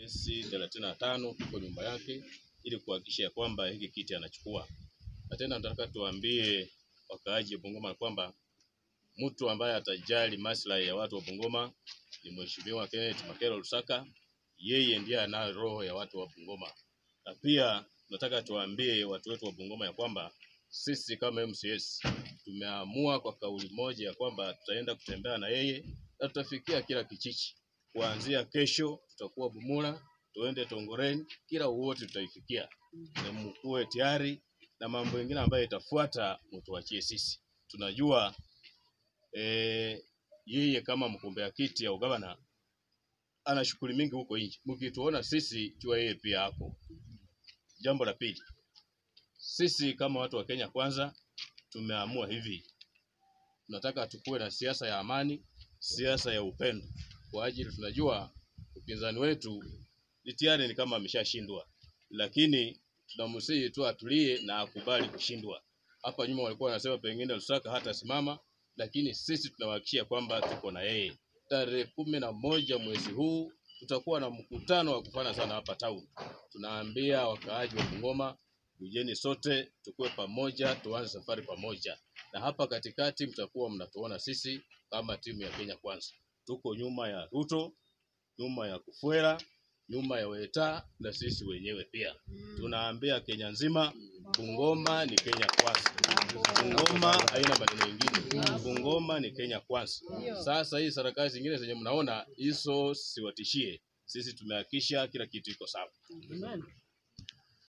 Kesi thelathini na tano tuko nyumba yake ili kuhakikisha ya kwamba hiki kiti anachukua. Na tena nataka tuambie wakaaji wa Bungoma kwamba mtu ambaye atajali maslahi ya watu wa Bungoma ni Mheshimiwa Kenneth Makero Lusaka. Yeye ndiye anayo roho ya watu wa Bungoma, na pia nataka tuambie watu wetu wa Bungoma ya kwamba sisi kama MCS tumeamua kwa kauli moja ya kwamba tutaenda kutembea na yeye na tutafikia kila kijiji. Kuanzia kesho tutakuwa Bumula, tuende Tongoreni, kila wote tutaifikia, na mkuwe tayari na mambo mengine ambayo itafuata mtuachie sisi. Tunajua eh, yeye kama mgombea kiti ya ugavana ana shughuli mingi huko nje. Mkituona sisi, jua yeye pia hapo. Jambo la pili, sisi kama watu wa Kenya Kwanza tumeamua hivi, tunataka tukuwe na siasa ya amani, siasa ya upendo, kwa ajili tunajua upinzani wetu ni tayari ni kama ameshashindwa, lakini tunamsihi tu atulie na akubali kushindwa. Hapa nyuma walikuwa wanasema pengine Lusaka hatasimama, lakini sisi tunawahakikishia kwamba tuko na yeye. Tarehe kumi na moja mwezi huu tutakuwa na mkutano wa kufana sana hapa town. Tunaambia wakaaji wa Bungoma, kujeni sote tukue pamoja, tuanze safari pamoja, na hapa katikati mtakuwa mnatuona sisi kama timu ya Kenya Kwanza. Tuko nyuma ya Ruto, nyuma ya Kufuera, nyuma ya Weta na sisi wenyewe pia. Tunaambia Kenya nzima, Bungoma ni Kenya Kwanza. Bungoma haina maneno mengine. Bungoma ni Kenya Kwanza. Sasa hii serikali zingine zenye mnaona hizo siwatishie. Sisi tumehakikisha kila kitu iko sawa.